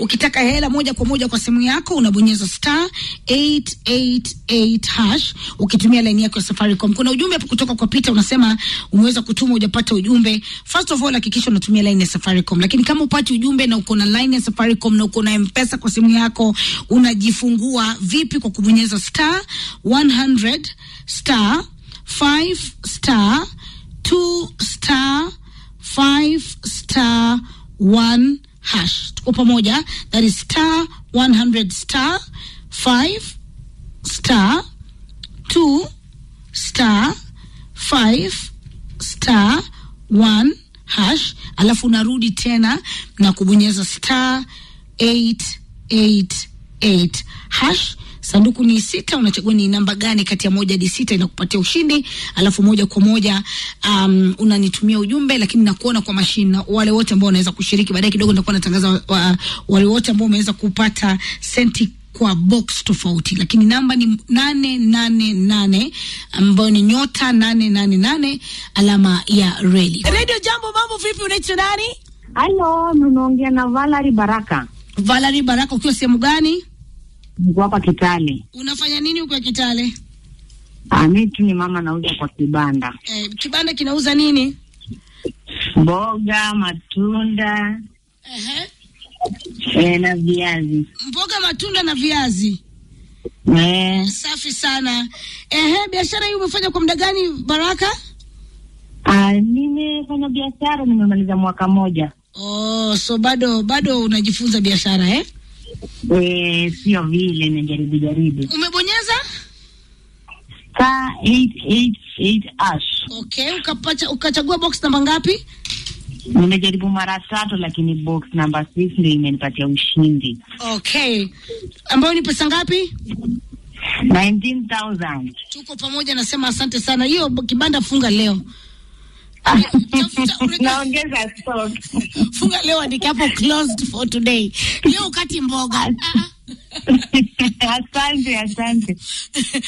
Ukitaka hela moja kwa moja kwa simu yako unabonyeza star 888 hash ukitumia laini yako ya Safaricom. Kuna ujumbe hapo kutoka kwa Peter unasema umeweza kutuma hujapata ujumbe. First of all hakikisha unatumia laini ya Safaricom, lakini kama upati ujumbe na uko na laini ya Safaricom na uko na M-Pesa kwa simu yako unajifungua vipi? Kwa kubonyeza star 100 star 5 star 2 star 5 star 1 hash. Tuko pamoja, that is star 100 star 5 star 2 star 5 star 1 hash, alafu unarudi tena na kubonyeza star 888 hash. Sanduku ni sita, unachagua ni namba gani kati ya moja hadi sita inakupatia ushindi, alafu moja kwa moja um, unanitumia ujumbe, lakini nakuona kwa mashine na wale wote ambao wanaweza kushiriki. Baadaye kidogo nitakuwa natangaza wa, wa, wale wote ambao wameweza kupata senti kwa box tofauti, lakini namba ni nane nane nane ambayo ni nyota nane nane nane alama ya reli. Radio Jambo, mambo vipi? Unaitwa nani? Halo, mnaongea na Valerie Baraka. Valerie Baraka, ukiwa sehemu gani? Niko hapa Kitale. Unafanya nini huko Kitale? Ah, mimi tu ni mama nauza kwa kibanda. Eh, kibanda kinauza nini? Mboga, matunda, Ehe. eh, na viazi. Mboga, matunda na viazi. Eh, Safi sana. Ehe, biashara hii umefanya kwa muda gani Baraka? ah, nimefanya biashara nimemaliza mwaka moja. Oh, so bado bado unajifunza biashara eh? Eh, sio vile najaribu jaribu. Umebonyeza? Star 888 ash. Okay, ukapata ukachagua box namba ngapi? Nimejaribu mara tatu lakini box number 6 ndio imenipatia ushindi. Okay. Ambayo ni pesa ngapi? 19,000. Tuko pamoja, nasema asante sana. Hiyo b- kibanda funga leo. Tafuta unajua- Naongeza stock. funga leo, andika hapo closed for today. Leo ukati mboga. Ah, ah. asante, asante.